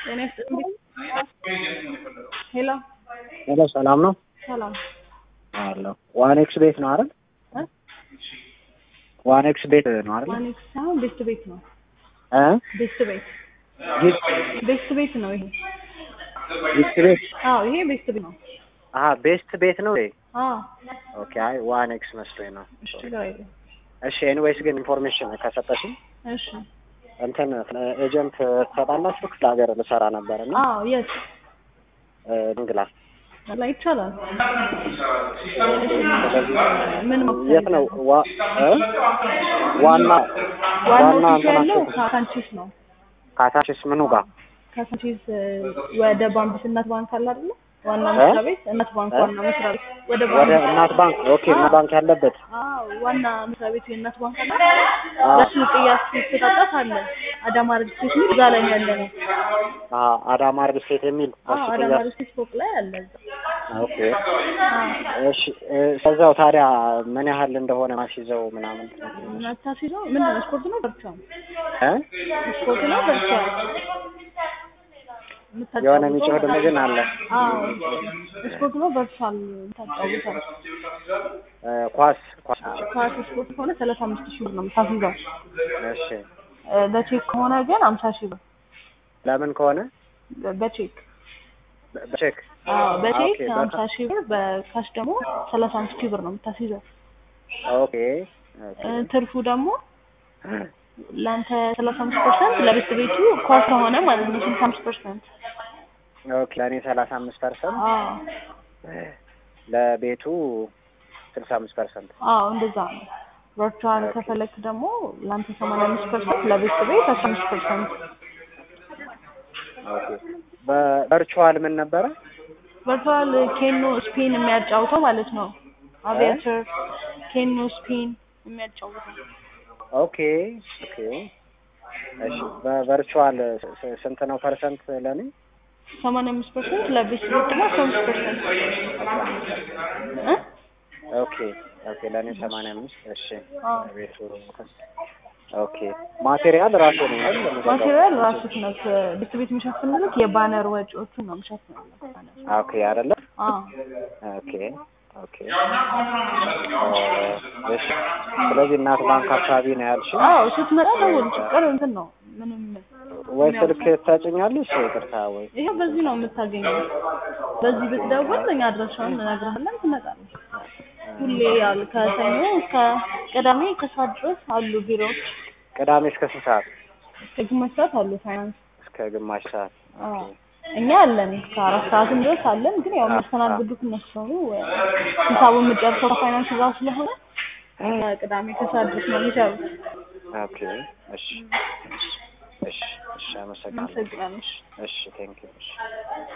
ጤና ይስጥልኝ። ሄሎ ሄሎ ሰላም ነው ሰላም አለሁ። ዋን ኤክስ ቤት ነው አይደል? እ? ዋን ኤክስ ቤት ነው አይደል? ማኔክስ ሳይሆን ቤስት ቤት ነው። እ? ቤስት ቤት ጊፍት ቤስት ቤት ነው ይሄ። ጊፍት ቤት አዎ ይሄ ቤስት ቤት ነው። አሀ ቤስት ቤት ነው ወይ? አዎ ኦኬ አይ ዋን ኤክስ መስሎኝ ነው። እሺ ችግር የለም። እሺ ኤኒዌይስ ግን ኢንፎርሜሽን ከሰጠሽኝ እሺ እንትን ኤጀንት ትሰጣላችሁ? ክፍለ ሀገር ልሰራ ነበር እና አዎ የት ድንግላ ላይ ይቻላል። ምን የት ነው ዋ- እ? ዋና ዋናው ዋና ኦፊስ ያለው እንትናችሁ ካሳንቺስ ነው። ካሳንቺስ ምኑ ጋር ካሳንቺስ እ፣ ወደ ባንክ እናት ባንክ አለ አይደለ? ዋና መስሪያ ቤት እናት ባንክ እ? ዋና መስሪያ ቤት ወደ ወደ ባንክ እናት ባንክ ኦኬ እናት ባንክ ያለበት አዎ ዋና መስሪያ ቤቱ የእናት ባንክ አለ። አዎ። በሱ ቅያስ ሲተጣጣፍ አለ አዳማ ሬጅስትሬሽን የሚል እዛ ላይ ነው ያለ ነው። አ አዳማ ሪል ስቴት የሚል አዎ እሱ አዳማ ቅያስ ሬጅስትሬሽን ፎቅ ላይ አለ እዛ። ኦኬ አዎ እሺ እ፣ ከዛው ታዲያ ምን ያህል እንደሆነ ማስይዘው ምናምን መታሲዘው ምንድን ነው ስፖርት ነው በርቻ እ? ስፖርት ነው በርቻ የሆነ የሚጮህ ድምፅ ግን አለ አዎ ስፖርት ነው ቨርቹዋል ታጫውታል። እ፣ ኳስ ኳስ ኳስ ስፖርት ከሆነ ሰላሳ አምስት ሺህ ብር ነው የምታስይዘው። እሺ እ፣ በቼክ ከሆነ ግን አምሳ ሺህ ብር ለምን ከሆነ በ- በቼክ በ- በቼክ አዎ በቼክ ኦኬ፣ አምሳ ሺህ ብር በካሽ ደግሞ ሰላሳ አምስት ሺህ ብር ነው የምታስይዘው። ኦኬ ኦኬ እ፣ ትርፉ ደግሞ ለአንተ ሰላሳ አምስት ፐርሰንት ለቤት ቤቱ ኳስ ከሆነ ማለት ነው ስልሳ አምስት ፐርሰንት ኦኬ ለእኔ ሰላሳ አምስት ፐርሰንት አዎ ለቤቱ ስልሳ አምስት ፐርሰንት አዎ እንደዛ ነው። ቨርቹዋል ከፈለክ ደግሞ ለአንተ ሰማንያ አምስት ፐርሰንት ለቤት ቤት አስራ አምስት ፐርሰንት ኦኬ በቨርቹዋል ምን ነበረ ቨርቹዋል ኬኖ ስፒን የሚያጫውተው ማለት ነው። አቪያተር ኬኖ ስፒን የሚያጫውተው ኦኬ ኦኬ እሺ በቨርቹዋል ስ- ስ- ስንት ነው ፐርሰንት ለኔ ሰማንያ አምስት ፐርሰንት ለቤት ቤት ደግሞ አስራ አምስት ፐርሰንት እ ኦኬ ኦኬ ለእኔ ሰማንያ አምስት እሺ አዎ። ቤቱ ኦኬ ማቴሪያል ራሱ ነው አይደል የሚገዛው? ማቴሪያል ራሱ ነው ቤት ቤት የሚሸፍንልክ የባነር ወጪዎቹን ነው የሚሸፍንልክ። ኦኬ አይደለ አዎ ኦኬ ኦኬ እ፣ እሺ ስለዚህ እናት ባንክ አካባቢ ነው ያልሽ አዎ ስትመጣ ደውል። ችግር እንትን ነው ምንም ወይ ስልክ ታጭኛለሽ ይቅርታ ወይ ይሄው በዚህ ነው የምታገኘው። በዚህ ብትደውል እኛ አድራሻውን እንነግርሃለን፣ ትመጣለህ። ሁሌ ያሉ ከሰኞ እስከ ቅዳሜ ከሰዓት ድረስ አሉ ቢሮዎች። ቅዳሜ እስከ ስንት ሰዓት እስከ ግማሽ ሰዓት አሉ ፋይናንስ። እስከ ግማሽ ሰዓት አዎ እኛ አለን እስከ አራት ሰዓትም ድረስ አለን። ግን ያው የሚያስተናግዱት እነሱ ነው። ሂሳቡን የምጨርሰው ከፋይናንስ ጋር ስለሆነ ቅዳሜ ከሰዓት ድረስ ነው የሚሰሩት። ኦኬ እሺ እሺ እሺ እሺ አመሰግናለሁ እናመሰግናለን። እሺ ቴንክ ዩ እሺ